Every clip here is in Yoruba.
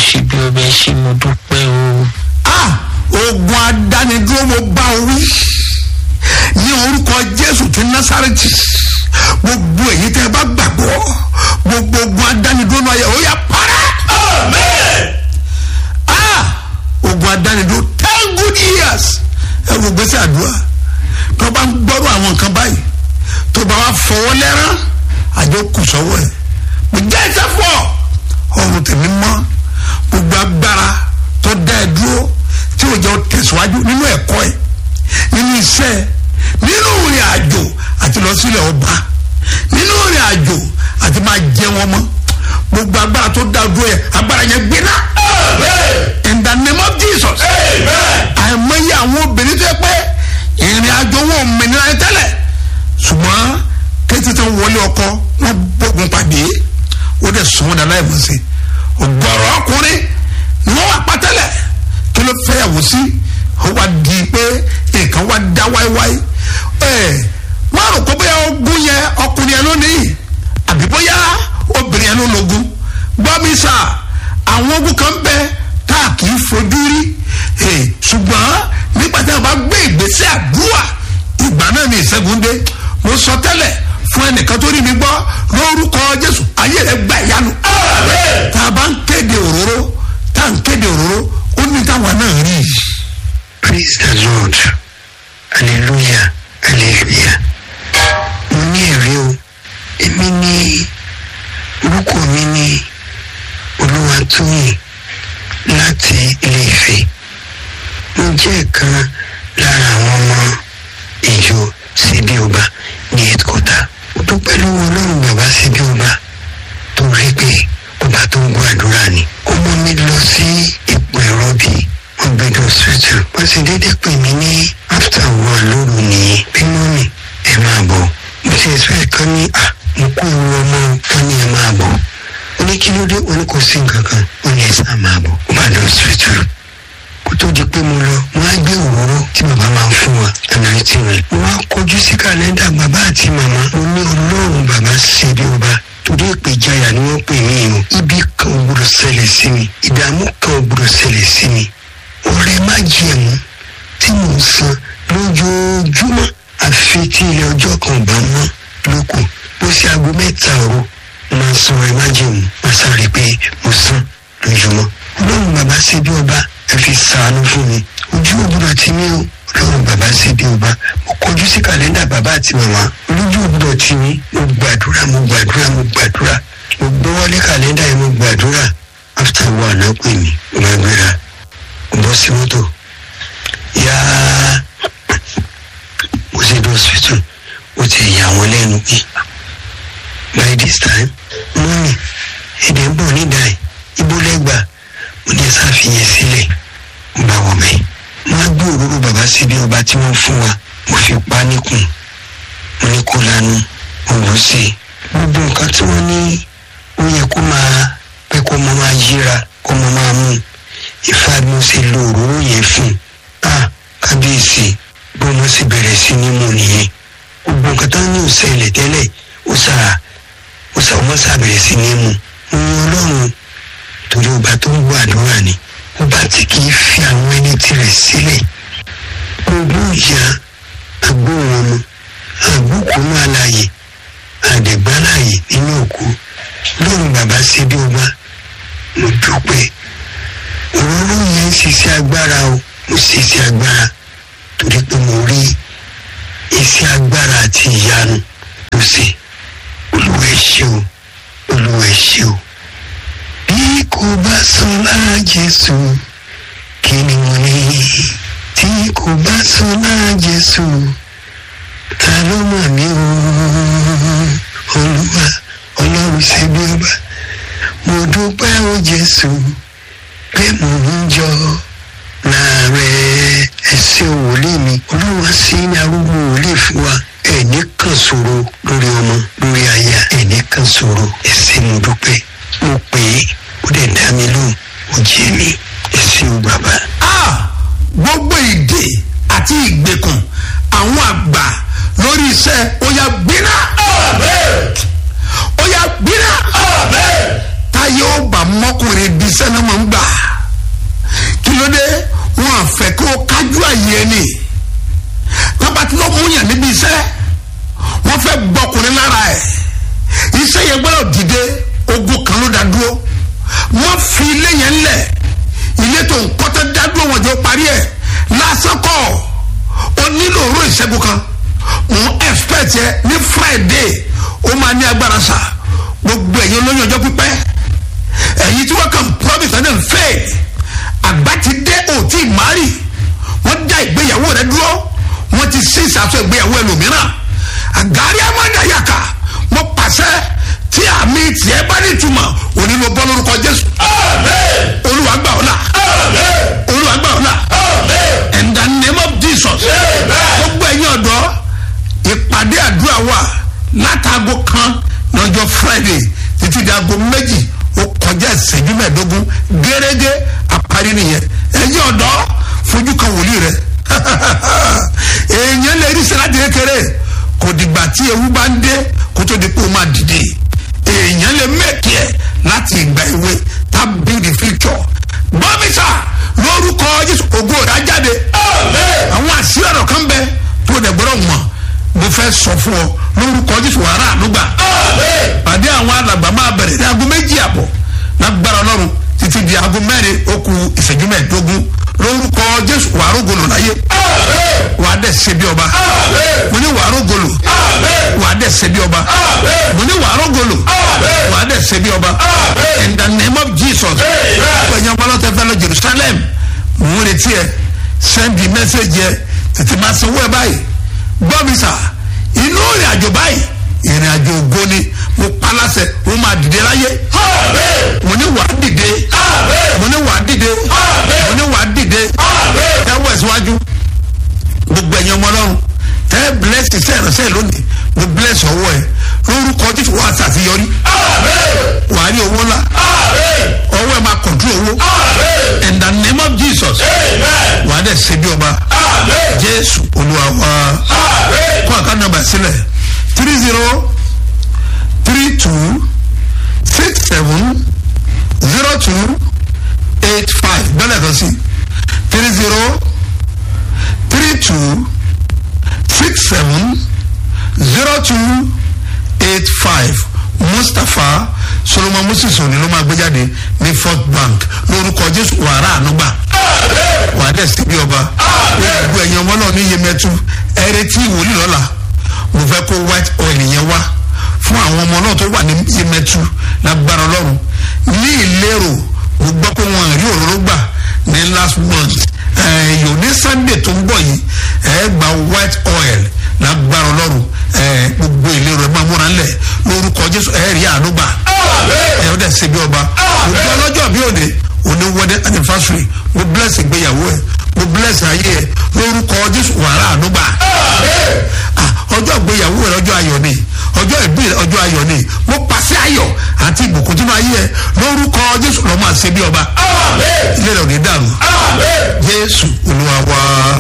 ṣe bí ọbẹ̀ ṣe mo dúpẹ́ o. ah ogun adánidúró mo bá o wí ní orúkọ jésù ti násàrẹ́tì gbogbo èyí tẹ́ ẹ bá gbàgbọ́ gbogbo ogun adánidúró náà yẹ ó yà parẹ́. ah ogun adánidúró ten good years ẹ wo gbèsè àdúrà tó bá ń gbọ́rọ̀ àwọn nǹkan báyìí tó bá wà fọwọ́ lẹ́rán àjọ kù sọ́wọ́ ẹ̀ mo jẹ́ ẹsẹ̀ fọ́ ọrùn tèmi mọ́ gbogbo agbára tó dá ẹ dúró tí ò jẹ́ tẹ̀síwájú nínú ẹ̀kọ́ ẹ̀ nínú iṣẹ́ nínú ìrìn àjò àti lọ sílẹ̀ ọba nínú ìrìn àjò àti máa jẹ wọn mọ́ gbogbo agbára tó dá dúró yẹ agbára yẹn gbiná in the name of jesus àìmọye àwọn obìnrin tó yẹ pé ìrìn àjò wọn ò mìíràn ẹ tẹ́lẹ̀ ṣùgbọ́n kété tó ń wọlé ọkọ wọn gbógun pàdé ó dẹ̀ sùn wọn dà láì mọ̀ sí ọgọ́rọ̀ ọkùnrin ni wọ́n wà pátẹ́lẹ̀ kí ló fẹ́ yàwó sí ó wá di pé nǹkan wá dá wáíwáí ẹ wọ́n rò pé bóyá ogún yẹn ọkùnrin yẹn lónìí àbí bóyá obìnrin yẹn ló lógún gbọ́ mi sà àwọn ogun kan bẹ tá a kì í fojú rí ṣùgbọ́n nígbà tí a bá gbé ìgbésẹ̀ àdúrà ìgbà náà ni ìṣẹ́gun dé mo sọ tẹ́lẹ̀ fún ẹnìkan tó rí mi gbọ́ lórúkọ jésù ayé rẹ gba ìyanu. tá a bá ń kéde òróró tá a ń kéde òróró ó ní táwọn náà rí i. praise the lord hallelujah hallelujah mo ní ẹ̀rí o èmi ní orúkọ mi ní olúwatóyìn láti ilé ìfẹ́ mo jẹ́ ìkan lára àwọn ọmọ ìjọ síbí ọba ní headquarter ó dúpẹ́ lọ́wọ́ ọlọ́run bàbá síbí ọba tó rí pé ọba tó ń gbọ́ àdúrà ni ọmọ mi lọ sí ipò ẹ̀rọ bíi wọ́n gbé lọ sọ́tù wọ́n sì déédéé pè mí ní after one lóru nìyẹn bí mọ́mì ẹ máa bọ̀ mo ti ẹ̀sọ́ ẹ̀kan ní à mo kó ewu ọmọ wọn ní ẹ máa bọ̀ ó ní kí ló dé ó ní kò sí nǹkan kan ó ní ẹ sá máa bọ̀ ó bá lọ sọ́tù kó tó di pé mo lọ mo á gbé òróró tí bàbá máa ń fún wa ẹnìyàn tí rẹ mo wá kọjú sí kàlẹ́ndà bàbá àti màmá mo ní ọlọ́run bàbá ṣe bí ọba torí ìpèjáyà ni wọ́n pè mí o ibi kan ò gbọdọ̀ ṣẹlẹ̀ sí mi ìdààmú kan ò gbọdọ̀ ṣẹlẹ̀ sí mi ọrẹ má jẹ̀mú tí mò ń san lójoojúmọ́ àfi tí ilé ọjọ́ kan bá mọ́ lóko bó ṣe aago mẹ́ta òru máa san ọrẹ má jẹ̀mú máa sáré pé mo san lójúmọ́ ọlọ́run bàbá ṣe bí ọba ẹ fi sàánú fún mi ojú ògbúdọ̀ tí mi ò ọlọ́run bàbá ṣe bí ọba mo kọjú sí kàlẹ́ndà bàbá àti màmá olójú ògbúdọ̀ tí mi mo gbàdúrà mo gbàdúrà mo gbàdúrà mo gbọ́wọ́lé kàlẹ́ndà yẹn mo gbàdúrà after one náà pè mí mo máa gbéra bọ́ sí mọ́tò yá mo ṣe dé hospital ó ti yà wọ́n lẹ́nu pé by this time mọ́mì èdè ń bọ̀ nídàá ibo lẹ́gbà mo ní ṣàfihàn sílẹ̀ mo bá wọ̀ mẹ́ mo á gbé òróró bàbá síbi ọba tí wọ́n fún wa mo fi pa níkùn mo ní kó lanu mo lọ sí i gbogbo nǹkan tí wọ́n ní ó yẹ kó máa pé kó mọ máa yíra kó mọ máa mú un ifá bí mo ṣe lo òróró yẹn fún a kábíyèsí bí mo sì bẹ̀rẹ̀ sí ní mú nìyẹn gbogbo nǹkan tó ní òṣèlè tẹ́lẹ̀ ó sà ó sà ọmọ sà bẹ̀rẹ̀ sí ní mú mo yan ọlọ́run torí ọba tó ń gbọ́ àdúrà ni ọba tí kì í fi àwọn ẹni tirẹ̀ sílẹ̀ gbogbo ìyá agbóhùnmu àgbókùnmú àlàyé àdẹ̀gbálàyé nínú òkú lóhùn bàbá ṣe bí ọba mo dúpẹ́ òróró yẹn ń ṣiṣẹ́ agbára o mo ṣiṣẹ́ agbára torí pé mo rí iṣẹ́ agbára àti ìyanu ló ṣe olúwa ẹ ṣé o olúwa ẹ ṣé o. bí kò bá sọ lára jésù kí ni mo ní tí kò bá sọ lára jésù ta ló mọ̀ mí o olúwa ọlọ́run ṣe bí ọba mo dúpẹ́ o jésù pé mò ń jọ láàárẹ̀ ẹsẹ̀ wòlíì mi olúwa sí ní arúgbó wòlíì fún wa ẹ̀ní kan ṣòro lórí ọmọ lórí aya ẹ̀ní kan ṣòro ẹsẹ̀ mo dúpẹ́ mo pè é ó dẹ̀ dá mi lóhùn ó jẹ́ mi ẹsẹ̀ o bàbá. ah gbogbo ìdè àti ìgbèkùn àwọn àgbà lórí iṣẹ́ ó yá gbiná. ó yá gbiná. táyé ó bá mọ́kùnrin bí iṣẹ́ náà máa ń gbà ẹni tábà tí ló mú yàn níbi iṣẹ́ wọ́n fẹ́ gbọ́kùnrin lára ẹ̀ iṣẹ́ yẹn gbọ́dọ̀ dìde ogun kan ló dá dúró wọ́n fi ilé yẹn lẹ̀ ilé tó ń kọ́tẹ́ dá dúró wọn jọ parí ẹ̀ lásán kọ́ ọ nílò òró ìṣẹ́gun kan mo expect yẹ ní friday ó máa ní agbára sa gbogbo ẹ̀yin olóyún ọjọ́ pípẹ́ ẹ̀yin tí wọ́n kàn promise and then fail àgbà ti dé òtí ìmárì wọ́n dá ìgbéyàwó rẹ dúró wọ́n ti sí ìsàtọ̀ ìgbéyàwó ẹlòmíràn àgárí amádàyàkà mo pàṣẹ tí àmì tiẹ̀ bá ní ìtumọ̀ òní ló bọ́ lórúkọ jésù olúwa gbà ọ́ là olúwa gbà ọ́ là in the name of jesus gbogbo ẹ̀yin ọ̀dọ́ ìpàdé àdúrà wà látàgò kan lọ́jọ́ friday títí di aago méjì ó kọjá ìṣẹ́jú mẹ́ẹ̀ẹ́dógún gẹ́gẹ́ àparí nìyẹn ẹ̀yin ọ̀dọ́ fojú kan wòlíì rẹ̀ èèyàn lè rí sẹ́láàtì kékeré kò dìgbà tí ewu bá ń dé kó tó di pé ó máa dìde èèyàn lè mẹ́kì ẹ̀ láti ìgbà ìwé tá build the future bọ́mísà lórúkọ jésù ògo ọ̀dà jáde àwọn àṣírí ọ̀rọ̀ kan bẹ tó dẹ̀ gbọ́dọ̀ mọ̀ mo fẹ́ sọ fún ọ lórúkọ jésù wàrà ànúgbà pàdé àwọn alàgbà máa bẹ̀rẹ̀ ní aago méjì àbọ̀ lágbára ọlọ́run títí di aago mẹ́rin ó ku ìṣẹ́jú mẹ́ẹ̀ẹ́dógún lórúkọ jésù wàá rògbòlò láyé wàá dẹ̀ ṣe bí ọba mo ní wàá rògbòlò wàá dẹ̀ ṣe bí ọba mo ní wàá rògbòlò wàá dẹ̀ ṣe bí ọba in the name of jesus ẹ̀yin ọmọ ọlọ́tẹ̀ fẹ́ lọ jerusalem mo ń retí ẹ sẹ́ndì mẹ́sẹ̀gì ẹ tètè máa sanwó ẹ báyìí gbọ́ mi sà inú ìrìn àjò báyìí ìrìn àjò ògo ni mo palasẹ mo máa dìde láyé mo ní wàá dìde mo ní wàá dìde mo ní wàá dìde tẹ́wọ́ ẹ̀síwájú gbogbo ẹ̀yin ọmọ ọlọ́run tẹ́ bless iṣẹ́ ìránṣẹ́ lónìí mo bless ọwọ́ ẹ lórúkọ jésù wàá ṣàṣeyọrí wàá rí owó ńlá ọwọ́ ẹ máa control owó in the name of jesus wàá dẹ̀ ṣe bí ọba jésù olúwa wa kó àká nọmba sílẹ̀ three zero three two six seven zero two eight five bẹ́ẹ̀ kan sí three zero three two six seven zero two eight five mustapha solomon moses òní ló máa gbé jáde ní first bank lórúkọ jésù wàrà ànúgbà wàá dẹ̀ sí bí ọba gbogbo ẹ̀yin ọmọ náà ní yemẹtu ẹrẹ tí ìwòlì lọ́la mo fẹ́ kó white oil yẹn wá fún àwọn ọmọ náà tó wà ní yemẹtu lágbára ọlọ́run ní ìlérò mo gbọ́ pé wọn rí òróró gbà ní last month ẹ̀yọ̀ ní sunday tó ń bọ̀ yìí ẹ̀ gba white oil lágbára ọlọ́run ẹ̀ gbogbo ìlérò ẹ̀ máa múra ńlẹ̀ lórúkọ jésù ẹ̀ rí àánú gbà ẹ̀ ọ́ dẹ̀ ṣe bí ọba gbogbo ọlọ́jọ́ bí òde òní wedding anniversary mo bless ìgbéyàwó ẹ̀ mo bless ayé ẹ̀ lórúkọ jésù wàrà àánú gbà ọjọ́ ìgbéyàwó rẹ̀ ọjọ́ ayọ̀ ni ọjọ́ ìbí rẹ̀ ọjọ́ ayọ̀ ni mo pàṣẹ ayọ̀ àti ìbùkún tí máa yí ẹ lórúkọ jésù lọ́ máa ṣe bí ọba ilé rẹ̀ ò ní dàrú jésù olúwa wá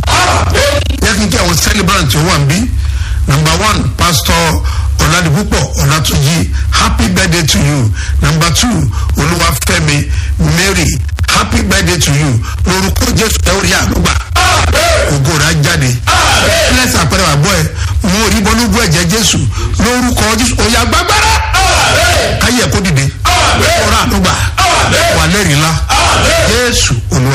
yẹ kí n kí àwọn celebrant wà ń bí number one pastor ọ̀làdìpúpọ̀ ọ̀làtúnjì happy birthday to you number two olúwàfẹ́mi mary happy birthday to you lórúkọ jésù ẹ ó rí àlùgbà ògo rẹ̀ á jáde bless àpẹẹrẹ wà bọ́ ẹ mo rí bọ́lú bú ẹ̀jẹ̀ jésù lórúkọ jésù òyà gbàgbára káyẹ̀ kó dìde ọ̀rọ̀ àlùgbà wà lẹ́rìí ńlá jésù olúwa.